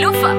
Lufa.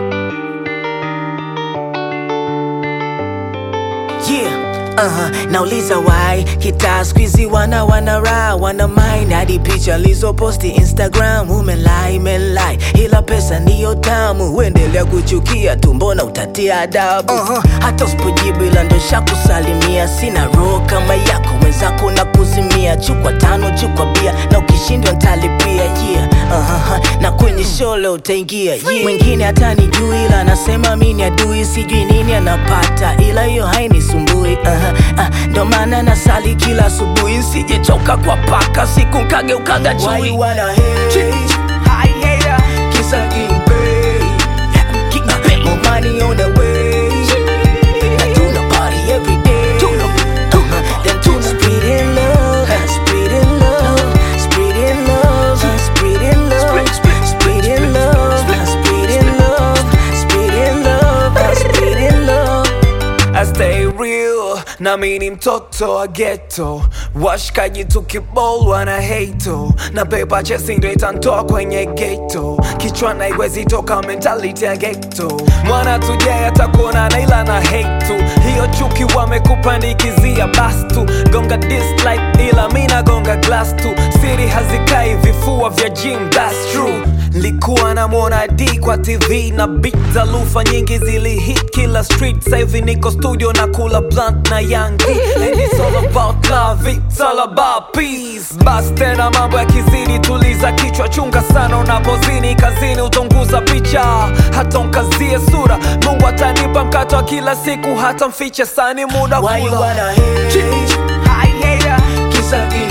Yeah. Uh-huh. Nauliza why kitaa squeezy wana wana raha wana mind hadi picha lizoposti Instagram umelai melai, ila pesa ndiyo tamu, uendelea kuchukia tu, mbona utatia adabu? uh-huh. Hata usipojibu ila ndo shakusalimia, sina roho kama yako wenzako na kuzimia, chukwa tano chukwa bia na ukishindwa ntalipia yeah. uh-huh. na kwenye show leo utaingia yeah. Mwingine hata nijui ila anasema mi ni adui, sijui nini anapata, ila hiyo hainisumbui uh-huh. uh, ndo maana nasali kila asubuhi, nsijechoka kwa paka siku nkageukaga chui. Why you wanna hate? Hi, hater. Kisa getting paid. Keep my pay. More money on the way. I do the party every day. Uh-huh. Then tuna spreading love, spreading love, spreading love, spreading love, spreading love, spreading love, spreading love, spreading love. I stay real na mi ni mtoto wa ghetto washikaji tukibol wana hato na pepa chesi ndo itantoa kwenye ghetto kichwa na iwezi toka mentality ya ghetto mwana tujai atakuona na ila na hate tu hiyo chuki wamekupandikizia bas tu gonga dislike ila mi nagonga glass tu siri hazikai vifua vya gym that's true likuwa namwona d kwa tv na beat za lufa nyingi zilihit kila street sahivi niko studio na kula blunt na yangi and it's all about love it's all about peace bas tena mambo ya kizidi tuliza kichwa chunga sana unapozini kazini utonguza picha hata unkazie sura mungu atanipa mkato wa kila siku hata mfiche sani muda Why you kula wanna hate? Hi, hater. Kisa getting